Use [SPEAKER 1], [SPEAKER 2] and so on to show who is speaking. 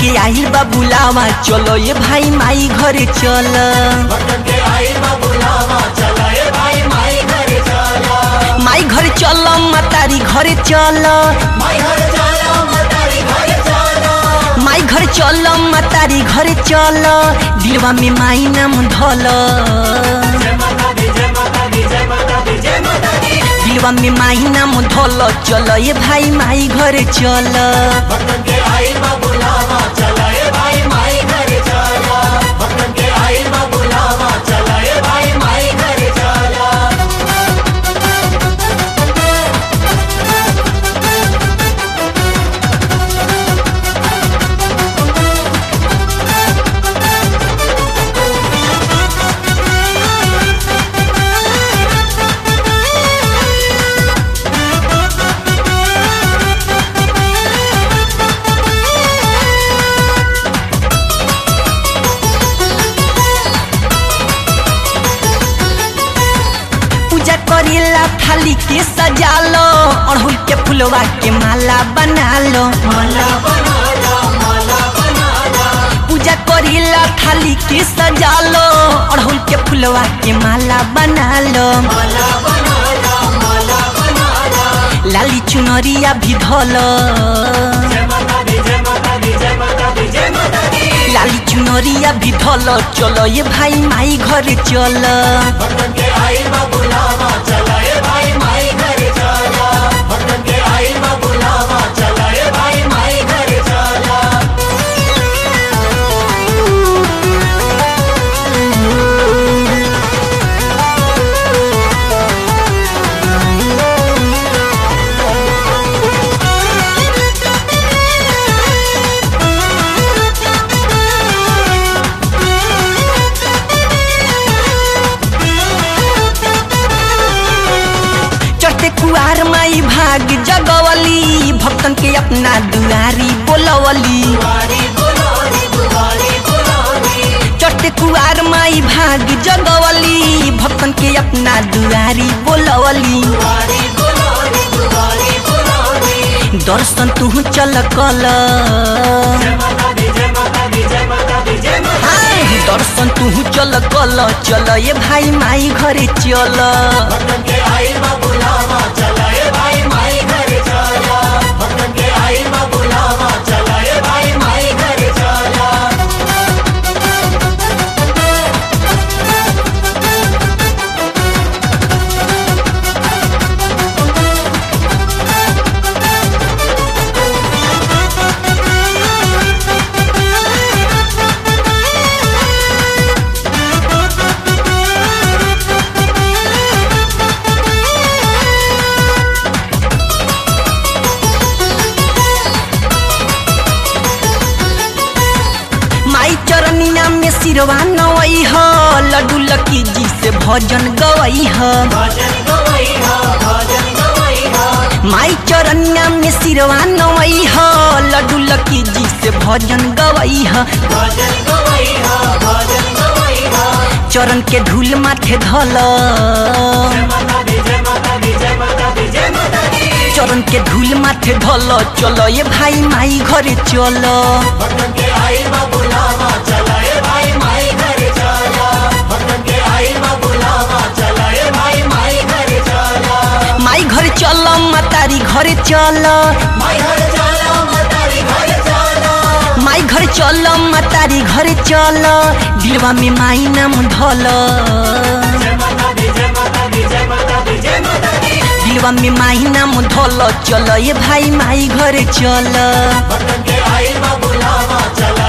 [SPEAKER 1] के आइल बा बुलावा चलो ये भाई माई घरे चल माई घरे चल मतारी घरे चल माई घरे चल मतारी घरे चल दिलवा में माई नाम धल दिलवा में माई नाम धल चल ये भाई माई घरे चल पूजा करेला थाली के सजा लो अड़हुल के फुलवा के माला बना लो पूजा करेला थाली के सजा लो अड़हुल के फुलवा के माला बना लो लाली चुनरिया भी धोलो लाली चुनरिया भी धोलो चलो ये भाई माई घरे चलो चढ़ते कुआर माई भाग जगवली भक्तन के अपना दुआरी बोलवली चढ़ते कुआर माई भाग जगवली भक्तन के अपना दुआरी बोलवली दर्शन तू चल कल हाँ, दर्शन तू चल कल चल ये भाई माई घरे चल माई चरनिया में सिरवा नवई ह लड्डू लकी जी से भजन गवई ह माई चरनिया में सिरवा नवई ह लड्डू लकी जी से भजन गवई ह चरण के धूल माथे धल चरण के धूल माथे धल चलो ये भाई माई घरे चलो माई घरे चल मतारी घरे चल माई घरे चल मतारी घरे चल दिलवा में माई नाम धल दिलवा में माई नाम धल चल ये भाई माई घरे चल
[SPEAKER 2] भक्तन के आइल बा बुलावा चला